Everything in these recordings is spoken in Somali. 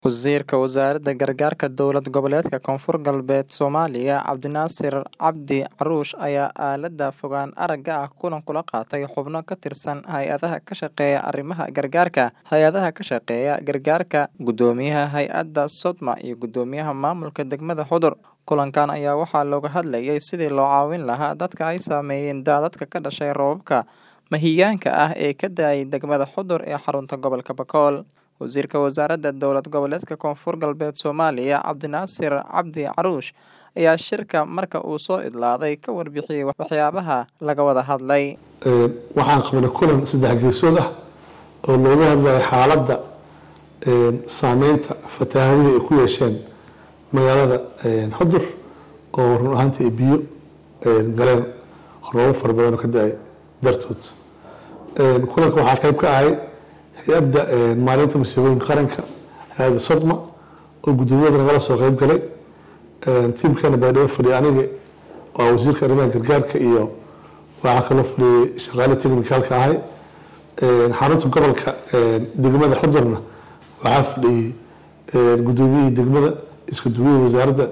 Wasiirka Wasaaradda Gargaarka Dowlad Goboleedka Koonfur Galbeed Soomaaliya Cabdinaasir Cabdi Caruush ayaa aalada fogaan aragga ah kulan kula qaatay xubno ka tirsan hay'adaha ka shaqeeya arrimaha gargaarka. Hay'adaha ka shaqeeya gargaarka, Guddoomiyaha Hay'adda Sodma iyo Guddoomiyaha Maamulka Degmada Xudur. Kulankan ayaa waxaa looga hadlayay sidii loo caawin lahaa dadka ay saameeyeen daadadka ka dhashay roobabka mahiigaanka ah ee ka da'ay degmada Xudur ee xarunta gobolka Bakool. Wasiirka Wasaaradda Dowlad Goboleedka Koonfur Galbeed Soomaaliya Cabdinaasir Cabdi Caruush ayaa shirka marka uu soo idlaaday ka warbixiyay waxyaabaha laga wada hadlay. waxaan qabanay kulan saddex geesood ah oo looga hadlayo xaaladda saameynta fatahaadihii ay ku yeesheen magaalada xudur oo run ahaantii ay biyo galeen roobab fara badan oo ka da-ay dartood kulanka waxaa qayb ka ahay hay-adda maalinta masiibooyinka qaranka hay-adda sodma oo guddoomiyada nagala soo qayb galay tiimkeena baydhabo fadhiya aniga waa wasiirka arrimaha gargaarka iyo waxaa kaloo fadhiyay shaqaale technicalka ahay xarunta gobolka degmada xudurna waxaa fadhiyey guddoomiyihii degmada iska duwiyihii wasaaradda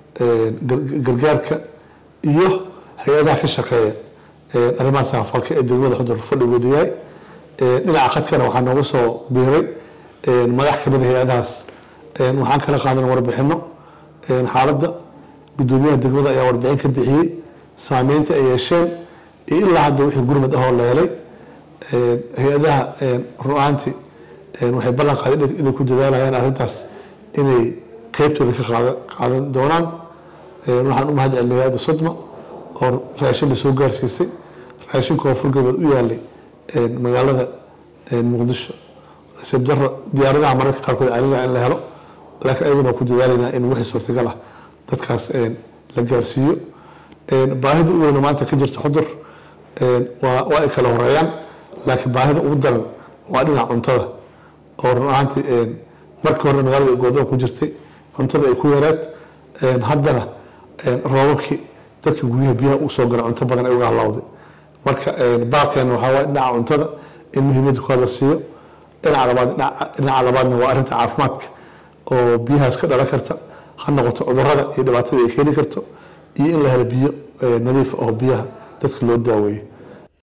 gargaarka iyo hay-adaha ka shaqeeya arrimaha saafalka ee degmada xudur fadhigooda yahay dhinaca khadkana waxaa nooga soo biiray madax kamid a hay-adahaas waxaan kala qaadan warbixino xaaladda guddoomiyaha degmada ayaa warbixin ka bixiyey saameynta ay yeesheen iyo ilaa hadda wixii gurmad ahoo la helay hay-adaha ru-aanti waxay ballan qaadeen inay ku dadaalayaan arrintaas inay qeybtooda ka qaadan doonaan waxaan u mahad celinay hay-adda sodma oo raashin lasoo gaarsiisay raashin koonfur galbeed u yaalay magaalada muqdisho nasiib daro diyaaradaha mararka qaarkood celina in la helo laakiin ayaduna ku dadaalaynaa in wixii suurtagal ah dadkaas la gaarsiiyo baahida u weyna maanta ka jirta xudur waa ay kala horeeyaan laakiin baahida ugu daran waa dhinaca cuntada oo run ahaantii markii hore magaalada goodoon ku jirtay cuntada ay ku yareed haddana roobabkii dadka guryaha biyaha u soo gala cunto badan ay uga halawday marka baaqeena waxaa waay dhinaca cuntada in muhiimadda ku hadla siiyo dhinaca labaad dhinaca labaadna waa arrinta caafimaadka oo biyahaas ka dhalan karta ha noqoto cudurrada iyo dhibaatada ay keeni karto iyo in la helo biyo nadiif oo biyaha dadka loo daaweeyo